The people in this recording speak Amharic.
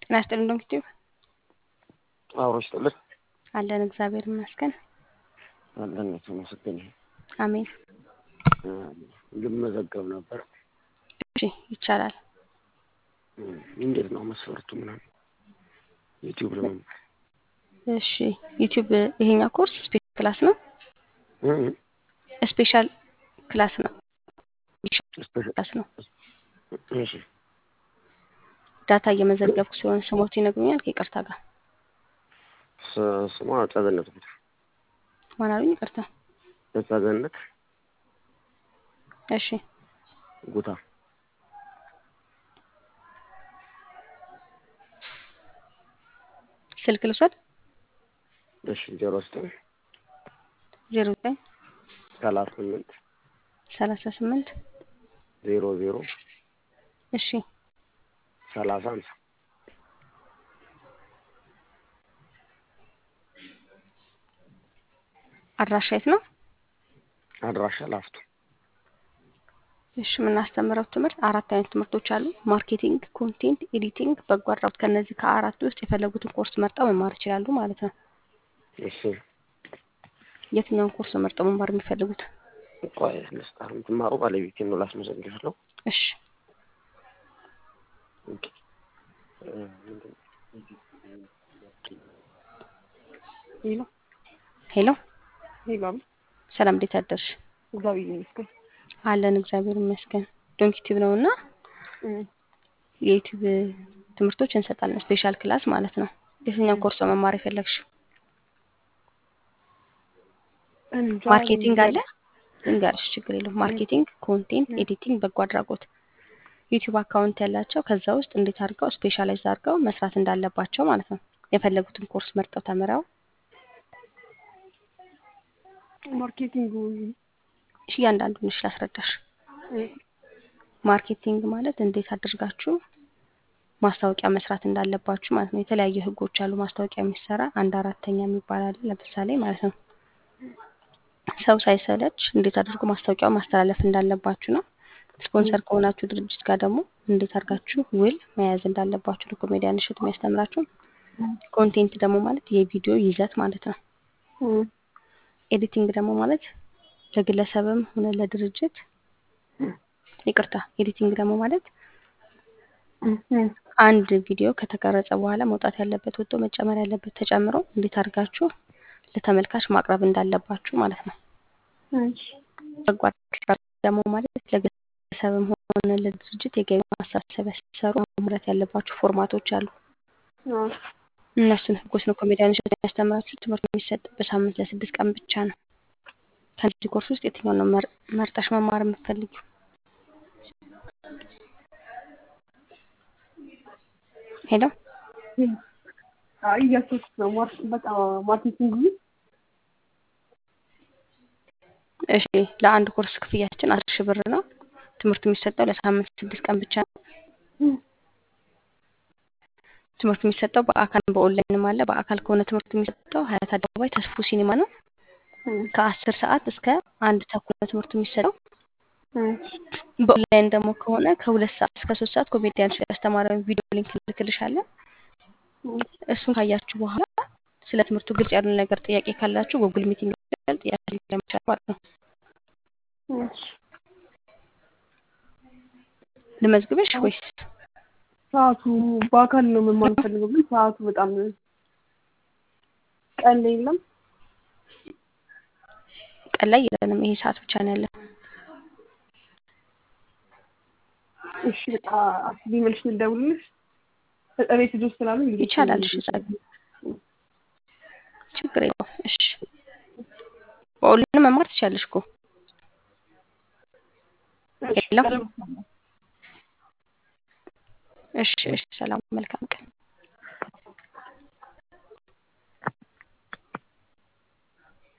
ጤና ይስጥልኝ ዶክተር አብሮ ይስጥልን አለን እግዚአብሔር ይመስገን አለን የተመሰገነ ይሁን። አሜን ልመዘገብ ነበር። እሺ ይቻላል እንዴት ነው መስፈርቱ ምናምን ዩቲዩብ ለመማር እሺ ዩቲዩብ ይሄኛው ኮርስ ስፔሻል ክላስ ነው ስፔሻል ክላስ ነው ክላስ ነው እሺ ዳታ እየመዘገብኩ ሲሆን ስሞት ይነግሩኛል ከይቅርታ ጋር ስ- ስሟ ጸገነት ጉታ ማን አሉኝ ይቅርታ ጸገነት እሺ ጉታ ስልክ ልውሰድ እሺ ዜሮ ዘጠኝ ዜሮ ዘጠኝ ሰላሳ ስምንት ሰላሳ ስምንት ዜሮ ዜሮ እሺ ሰላሳ ሃምሳ አድራሻ የት ነው አድራሻ ላፍቶ እሺ የምናስተምረው ትምህርት አራት አይነት ትምህርቶች አሉ ማርኬቲንግ ኮንቴንት ኤዲቲንግ በጎ አድራጎት ከእነዚህ ከአራቱ ውስጥ የፈለጉትን ኮርስ መርጠው መማር ይችላሉ ማለት ነው እሺ የትኛውን ኮርስ ነው መርጠው መማር የሚፈልጉት ቆይ ልስጣት የምትማሩ ባለቤቴን ነው ላስመዘግብለው እሺ ኦኬ እ ምንድን ነው? ሄሎ ሄሎ ሄሎ ሰላም እንዴት አደርሽ እግዚአብሔር ይመስገን አለን እግዚአብሔር ይመስገን ዶንክ ዩቲዩብ ነው እና የዩቲዩብ ትምህርቶች እንሰጣለን ስፔሻል ክላስ ማለት ነው የትኛውን ኮርስ ነው መማር የፈለግሽ እንጃ ማርኬቲንግ አለ እንጋርሽ ችግር የለውም ማርኬቲንግ ኮንቴንት ኤዲቲንግ በጎ አድራጎት ዩቲዩብ አካውንት ያላቸው ከዛ ውስጥ እንዴት አድርገው ስፔሻላይዝ አድርገው መስራት እንዳለባቸው ማለት ነው የፈለጉትን ኮርስ መርጠው ተምረው ማርኬቲንግ እሺ እያንዳንዱን እሺ ላስረዳሽ ማርኬቲንግ ማለት እንዴት አድርጋችሁ ማስታወቂያ መስራት እንዳለባችሁ ማለት ነው የተለያዩ ህጎች አሉ ማስታወቂያ የሚሰራ አንድ አራተኛ የሚባል አለ ለምሳሌ ማለት ነው ሰው ሳይሰለች እንዴት አድርጎ ማስታወቂያው ማስተላለፍ እንዳለባችሁ ነው ስፖንሰር ከሆናችሁ ድርጅት ጋር ደግሞ እንዴት አድርጋችሁ ውል መያዝ እንዳለባችሁ ነው ኮሜዲያን እሸቱ የሚያስተምራችሁ ኮንቴንት ደግሞ ማለት የቪዲዮ ይዘት ማለት ነው ኤዲቲንግ ደግሞ ማለት ለግለሰብም ሆነ ለድርጅት ይቅርታ ኤዲቲንግ ደግሞ ማለት አንድ ቪዲዮ ከተቀረጸ በኋላ መውጣት ያለበት ወጥቶ መጨመር ያለበት ተጨምሮ እንዴት አድርጋችሁ ለተመልካች ማቅረብ እንዳለባችሁ ማለት ነው በጎ አድራጎት ደግሞ ማለት ለግለሰብም ሆነ ለድርጅት የገቢ ማሳሰቢያ ሲሰሩ ማምረት ያለባችሁ ፎርማቶች አሉ እነሱን ህጎች ነው ኮሜዲያን እሸቱ የሚያስተምራችሁ ትምህርት የሚሰጥ በሳምንት ለስድስት ቀን ብቻ ነው ከዚህ ኮርስ ውስጥ የትኛውን ነው መር- መርጠሽ መማር የምትፈልጊው ሄሎ እያሰብኩት ነው። ማር- በቃ ማርኬቲንግ እሺ ለአንድ ኮርስ ክፍያችን አስር ሺህ ብር ነው ትምህርቱ የሚሰጠው ለሳምንት ስድስት ቀን ብቻ ነው ትምህርቱ የሚሰጠው በአካል በኦንላይንም አለ በአካል ከሆነ ትምህርቱ የሚሰጠው ሀያት አደባባይ ተስፉ ሲኒማ ነው ከአስር ሰዓት እስከ አንድ ተኩል ነው ትምህርቱ የሚሰጠው በኦንላይን ደግሞ ከሆነ ከሁለት ሰዓት እስከ ሶስት ሰዓት ኮሜዲያን እሸቱ ያስተማረውን ቪዲዮ ሊንክ ልክልሻለን እሱን ካያችሁ በኋላ ስለ ትምህርቱ ግልጽ ያሉ ነገር ጥያቄ ካላችሁ ጉግል ሚቲንግ ይችላል ጥያቄ ለመቻል ማለት ነው ልመዝግበሽ ወይስ ሰዓቱ በአካል ነው መማር ፈልገው፣ ግን ሰዓቱ በጣም ቀን ላይ የለም። ቀን ላይ የለንም ይሄ ሰዓት ብቻ ነው ያለን እሺ በቃ አስቢ መልሽ ልደውልልሽ። ቤት ልጆች ስላሉ ይቻላል እሺ ጸግ ችግር የለውም እሺ በኦንላይን መማር ትችያለሽ እኮ የለም እሺ እሺ ሰላም መልካም ቀን